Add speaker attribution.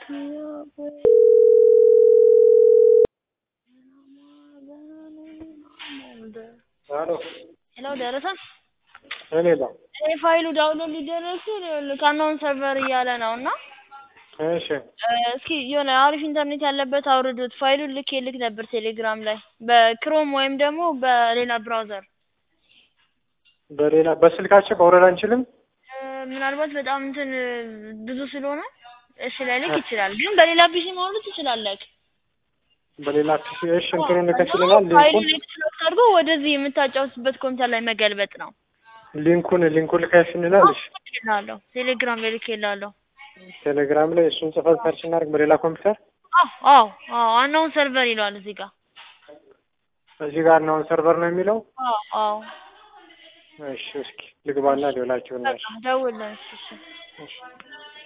Speaker 1: ሄሎ
Speaker 2: ሄሎ ደረሰ?
Speaker 1: እኔ ነው።
Speaker 2: እኔ ፋይሉ ዳውንሎድ ሊደረግ ሲል ከአናውን ሰርቨር እያለ ነው እና
Speaker 1: እሺ
Speaker 2: እስኪ የሆነ አሪፍ ኢንተርኔት ያለበት አውርዱት። ፋይሉን ልክ ልክ ነበር ቴሌግራም ላይ በክሮም ወይም ደግሞ በሌላ ብራውዘር
Speaker 1: በሌላ በስልካችን ማውረድ አንችልም።
Speaker 2: ምናልባት በጣም እንትን ብዙ ስለሆነ እሺ ላይልክ ይችላል፣ ግን በሌላ ፒሲ ማውረድ ትችላለህ።
Speaker 1: በሌላ ፒሲ እሺ እንትኑን ልከሽልናል።
Speaker 2: ፋይሉን
Speaker 1: ሊንኩን
Speaker 2: ኤክስትራክት አድርጎ ወደዚህ የምታጫውትበት ኮምፒውተር ላይ መገልበጥ ነው።
Speaker 1: ሊንኩን ሊንኩን ልከሽልናል። እሺ
Speaker 2: ልኬልሃለሁ፣ ቴሌግራም ላይ ልኬልሃለሁ።
Speaker 1: ቴሌግራም ላይ እሱን ጽፈት ሰርች እናድርግ በሌላ ኮምፒውተር።
Speaker 2: አዎ አዎ አዎ ዋናውን ሰርቨር ይለዋል እዚህ ጋር።
Speaker 1: እዚህ ጋር ነው ሰርቨር ነው የሚለው።
Speaker 2: አዎ አዎ
Speaker 1: እሺ እስኪ ልግባና ሌላችሁ
Speaker 2: በቃ ደውልልን እሺ እሺ።
Speaker 1: እሺ